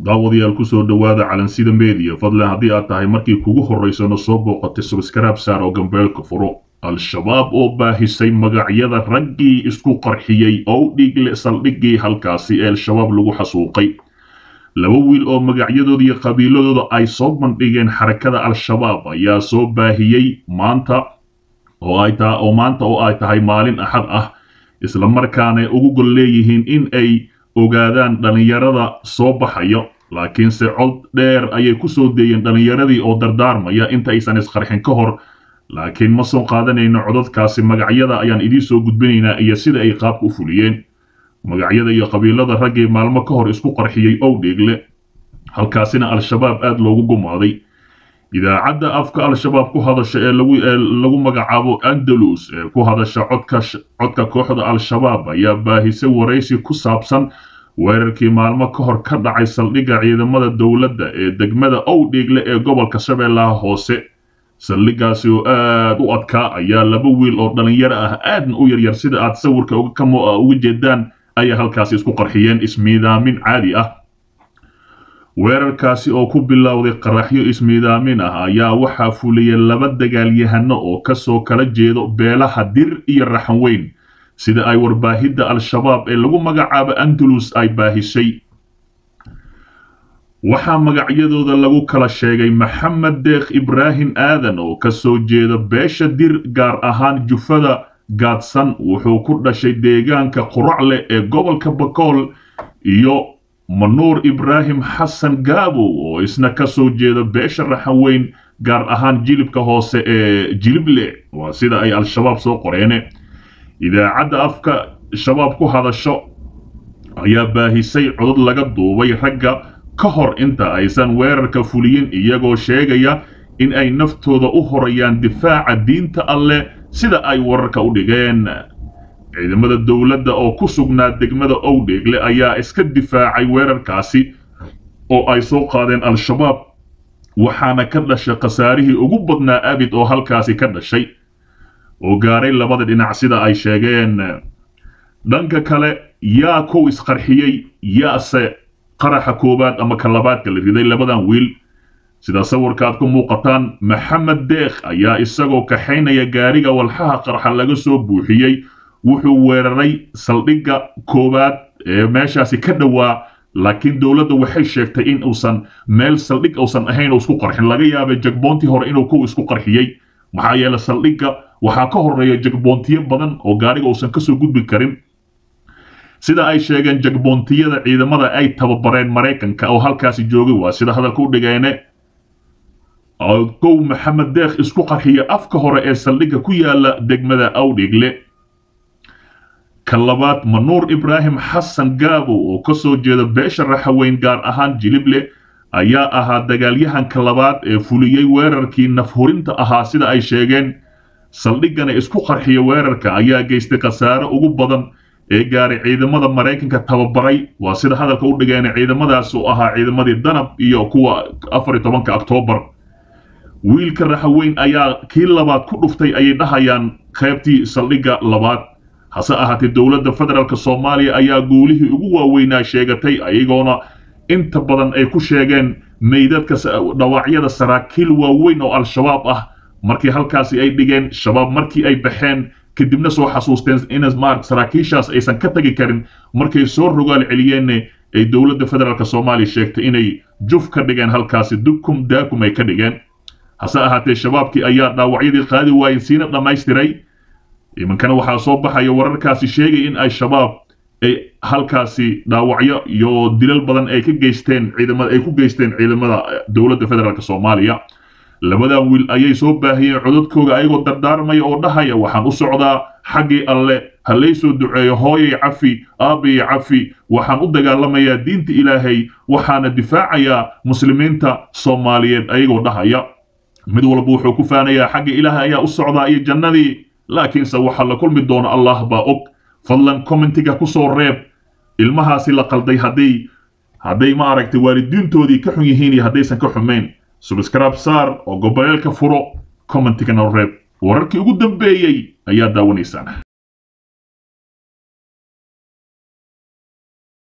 daawadayaal kusoo dhowaada calansida media fadlan haddii aad tahay markii kugu horraysana soo booqatay subskaraab saar oo gambeelka furo al-shabaab oo baahisay magacyada raggii isku qarxiyey oo dhiigle saldhiggii halkaasi ee al-shabaab lagu xasuuqay laba wiil oo magacyadooda iyo qabiiladooda ay soo bandhigeen xarakada al-shabaab ayaa soo baahiyey maanta oo ay ta oo maanta oo ay tahay maalin axad ah isla markaana ugu gol leeyihiin in ay ogaadaan dhallinyarada soo baxayo laakiinse cod dheer ayay ku soo deeyeen dhallinyaradii oo dardaarmaya inta aysan isqarxin ka hor laakiin ma soo qaadanayno codadkaasi magacyada ayaan idiin soo gudbinaynaa iyo sida ay qaabka u fuliyeen magacyada iyo qabiilada raggii maalmo ka hor isku qarxiyey owdheegle halkaasina al-shabaab aada loogu gumaaday idaacadda afka al-shabaab ku hadasha ee lagu ee lagu magacaabo andalus ee ku hadasha codka codka kooxda al-shabaab ayaa baahisay waraysi ku saabsan weerarkii maalmo ka hor ka dhacay saldhigga ciidamada dowladda ee degmada owdheegle ee gobolka shabeellaha hoose saldhiggaasi oo aada u adkaa ayaa laba wiil oo dhallinyaro ah aadna u yaryar sida aad sawirka uga jeedaan ayay halkaasi isku qarxiyeen ismiidaamin caadi ah weerarkaasi oo ku bilowday qaraxyo ismiidaamin ah ayaa waxaa fuliyay laba dagaalyahano oo kasoo kala jeedo beelaha dir iyo raxan weyn sida ay warbaahidda al-shabaab ee lagu magacaabo andalus ay baahisay waxaa magacyadooda lagu kala sheegay maxamed deekh ibraahim aadan oo kasoo jeeda beesha dir gaar ahaan jufada gaadsan wuxuu ku dhashay deegaanka quracle ee gobolka bakool iyo manuur ibraahim xasan gaabow oo isna kasoo jeeda beesha raxan weyn gaar ahaan jilibka hoose ee jilible waa sida ay al-shabaab soo qoreene idaacadda afka shabaab ku hadasho ayaa baahisay codod laga duubay ragga ka hor inta aysan weerarka fuliyin iyagoo sheegaya in ay naftooda u horayaan difaaca diinta alleh sida ay wararka u dhigeen ciidamada dowladda oo ku sugnaa degmada owdheegle ayaa iska difaacay weerarkaasi oo ay soo qaadeen al-shabaab waxaana ka dhashay khasaarihii ugu badnaa abid oo halkaasi ka dhashay oo gaaray labada dhinac sida ay sheegeen dhanka kale yaa kow isqarxiyey yaase qaraxa koowaad ama ka labaadka la riday labadan wiil sida sawirka aad ku muuqataan maxamed deekh ayaa isagoo kaxaynaya gaariga walxaha qarxa laga soo buuxiyey wuxuu weeraray saldhigga koowaad ee meeshaasi ka dhowaa laakiin dowladda waxay sheegtay in uusan meel saldhig uusan ahayn oo isku qarxin laga yaabay jagboontii hore inuu kow isku qarxiyey maxaa yeele saldhigga waxaa ka horeeya jagboontiyo badan oo gaariga uusan kasoo gudbi karin sida ay sheegeen jagboontiyada ciidamada ay tababareen maraykanka oo halkaasi joogay waa sida hadalka u dhigeene kow maxamed deekh isku qarxiya afka hore ee saldhigga ku yaala degmada awdheegle ka labaad manuur ibraahim xasan gaabow oo kasoo jeeda beesha raxaweyn gaar ahaan jilible ayaa ahaa dagaalyahanka labaad ee fuliyey weerarkii nafhurinta ahaa sida ay sheegeen saldhiggana isku qarxiya weerarka ayaa geystay khasaare ugu badan ee gaaray ciidamada maraykanka tababaray waa sida hadalka u dhigeen ciidamadaas oo ahaa ciidamadii danab iyo kuwa afar iyo tobanka oktoobar wiilka raxaweyn ayaa kii labaad ku dhuftay ayay dhahayaan qaybtii saldhigga labaad hase ahaatee dowladda federaalk soomaaliya ayaa guulihii ugu waaweynaa sheegatay ayagoona inta badan ay ku sheegeen meydadka dhawaacyada saraakiil waaweyn oo al-shabaab ah markii halkaasi ay dhigeen shabaab markii ay baxeen kadibna soo xasuusteen in mar saraakiishaas aysan ka tagi karin markay soo rogaal celiyeenna ay dowladda federaalk soomaaliya sheegtay inay juf ka dhigeen halkaasi dukum daakum ay ka dhigeen hase ahaatee shabaabkii ayaa dhaawacyadii qaadi waayeen siina dhammaystiray imankana waxaa soo baxaya wararkaasi sheegay in ay shabaab ay halkaasi dhaawacyo iyo dilal badan ay ka geysteen ciidamada ay ku geysteen ciidamada dowladda federaalk soomaaliya labadan wiil ayay soo baahiyeen codadkooga ayagoo dardaarmaya oo dhahaya waxaan u socdaa xaggii alle ha laysoo duceeyo hooyay cafi aabbayay cafi waxaan u dagaalamayaa diinta ilaahay waxaana difaacayaa muslimiinta soomaaliyeed ayagoo dhahaya mid walba wuxuu ku faanayaa xagga ilaahay ayaa u socdaa iyo jannadii laakiinse waxaa la kulmi doona allah baa og fadlan commentiga ku soo reeb ilmahaasi la qalday hadday hadday ma aragtay waalidiintoodii ka xun yihiin iyo haddaysan ka xumayn subscribe saar oo goboleelka furo commentigana reeb wararkii ugu dambeeyey ayaa daawanaysaan